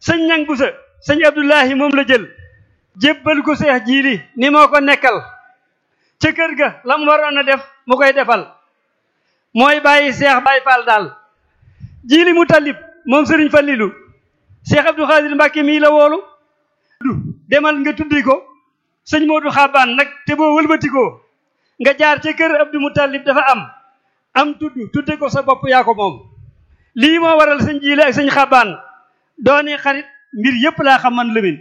sëñ ñang busa sëñ abdullahi moom la jël jébbal ko seex jiili ni moo ko nekkal ca kër ga la mu waroon a def mu koy defal mooy bàyyi seex bàyyi faal daal jiili mu tallib moom sëriñ Fallilu seex abdou xaadir mbàkke mii la woolu demal nga tuddi ko sëñ moodu xaabaan nag te boo wëlbatikoo nga jaar ca kër abdou mutallib dafa am am tudd tudde ko sa bopp yaa ko moom lii moo waral sëñ jiili ak sëñ xaabaan dooni xarit mbir yépp laa xam man lëmin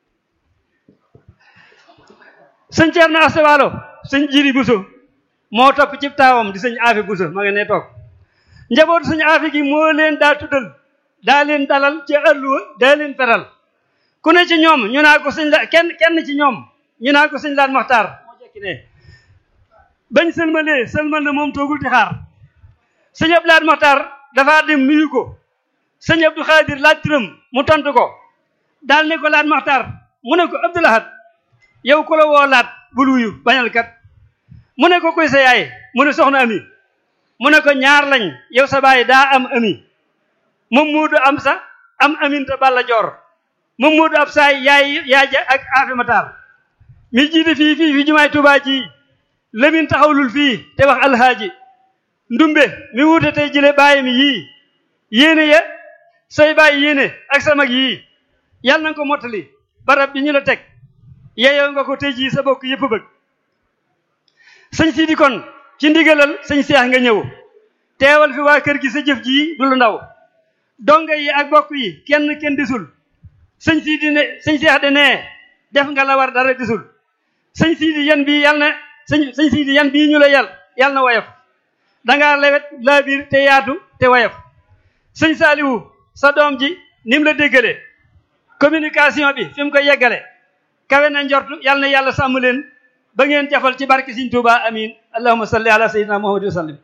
sëñ Ceerno Asta Waalo sëñ Jili Buso moo topp ci taawam di sëñ Aafi Buso ma nga ne toog njabootu sëñ Aafi gi moo leen daa tuddal daa leen dalal ci àlluwa daa leen feral ku ne ci ñoom ñu naa ko sëñ la kenn kenn ci ñoom ñu naa ko sëñ laan maxtaar moo jekki ne bañ sëlmalee sëlmal na moom toogul di xaar sëñ Abdu Laat maxtaar dafaa dem nuyu ko sëñ Abdou Xaadir laaj turam mu tontu ko daal ne ko laat maxtaar mu ne ko Abdou Lahad yow ku la woo laat bul wuyu bañal kat mu ne ko koy sa yaay mu ne soxna ami mu ne ko ñaar lañ yow sa baay daa am ami moom muudu am sa am aminta balla joor moom muudu ab saay yaay yaaja ak aafi mataar mi jiite fii fii fi jumaay Tuubaa ji lemin taxawlul fii te wax alhaaji ndumbe mi wuute tey jële bàyyi mi yii yéene ya say bàyyi yéene ak sa mag yii yàlla na ko mottali barab bi ñu la teg yeyoo nga ko tey jii sa bokk yëpp bëgg sëñ Sidi kon ci ndigalal sëñ Seex nga ñëw teewal fi waa kër gi sa jëf ji du lu ndaw donga yi ak bokk yi kenn kenn disul sëñ Sidi ne sëñ Seex de nee def nga la war dara disul sëñ Sidi yan bii yàlla na sëñ sëñ Sidi yan bii ñu la yal yàlla na woyof dangaa lewet laa biir te yaatu te woyof sëñ Saaliwu sa doom ji ni mu la déggale communication bi fi mu ko yeggale kawe na njortu yàlla na yàlla sàmm leen ba ngeen jafal ci barke Sëriñ Tuubaa amin allahumma salli ala sayyidina muhammad wa sallim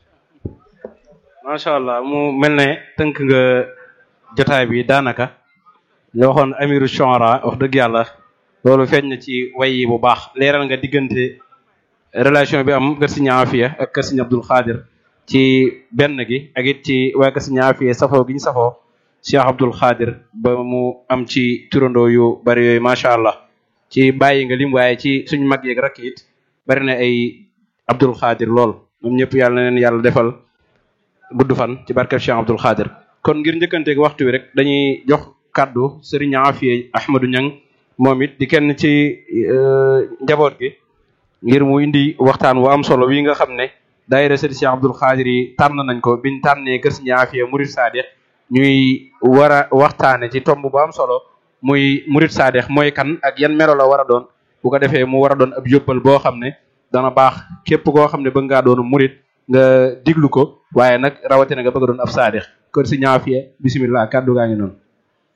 macha allah mu mel ne tënk nga jotaay bi daanaka ñu waxoon amiru shu'ara wax dëgg yàlla loolu feeñ na ci way yi bu baax leeral nga diggante relation bi am kër Sëriñ Afiya ak kër Sëriñ Abdul Xaadir ci benn gi ak it ci waa kër Sëriñ Afiya safoo gi ñu safoo Cheikh Abdul Xaadir ba mu am ci turandoo yu bari yooyu macha allah ci bàyyi nga lim waaye ci suñu mag yeeg rakk it bari na ay Abdul Xaadir lool ñoom ñëpp yàlla na leen yàlla defal gudd fan ci barkeb Cheikh Abdul Xaadir kon ngir njëkkanteeg waxtu wi rek dañuy jox kaddu Serigne Afiya Ahmadou Niang moom it di kenn ci njaboot gi ngir mu indi waxtaan wu am solo wi nga xam ne daayira Serigne Cheikh Abdul Xaadir yi tànn nañ ko biñ tànnee kër Serigne Afiya Murid Saadix ñuy war a waxtaane ci tomb bu am solo muy murid saadex mooy kan ak yan melo la war a doon bu ko defee mu war a doon ab yóbbal boo xam ne dana baax képp koo xam ne bëgg ngaa doonu murid nga diglu ko waaye nag rawatina nga bëgg a doon ab saadex kon si ñaafiye bisimilah kàddu gaa ngi noonu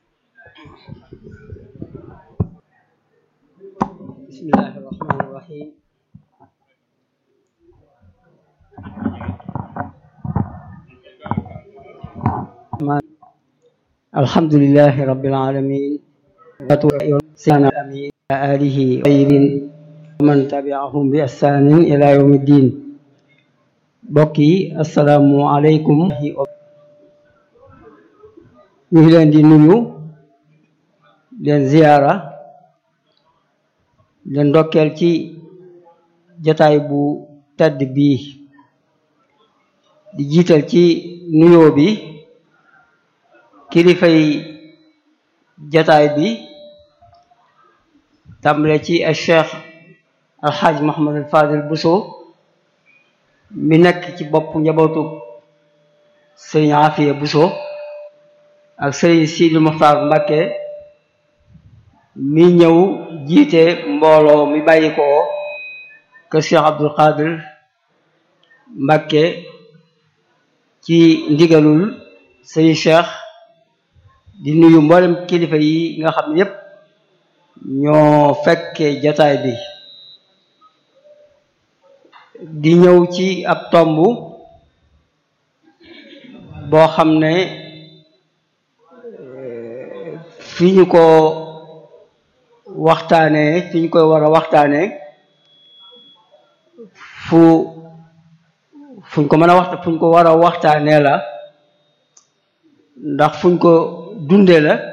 bismillahi rahmani rahim الحمد لله رب العالمين سيدنا أمين آله طيبين ومن تبعهم بإحسان إلى يوم الدين بقي السلام عليكم ñu ngi leen di nuyu leen ziyaara leen ndokkeel ci jataay bu tedd bii di jiital ci nuyoo bi kilifay jataay bi tàmbale ci al cheikh alxaaj Mohamad al Fadil Bousso mi nekk ci bopp njabootu sëriñ Afiya Bousso ak sëriñ Sidi Muxtaar Mbàkke mi ñëw jiite mbooloo mi bàyyi ko kër cheikh Abdul Qadir Mbàkke ci ndigalul sëriñ cheikh di nuyu mboolem kilifa yi nga xam ne yépp ñoo fekke jataay bi di ñëw ci ab tomb boo xam ne fi ñu ko waxtaanee fi ñu koy war a waxtaanee fu fuñ ko mën a waxta fuñ ko war a waxtaanee la ndax fuñ ko dundee la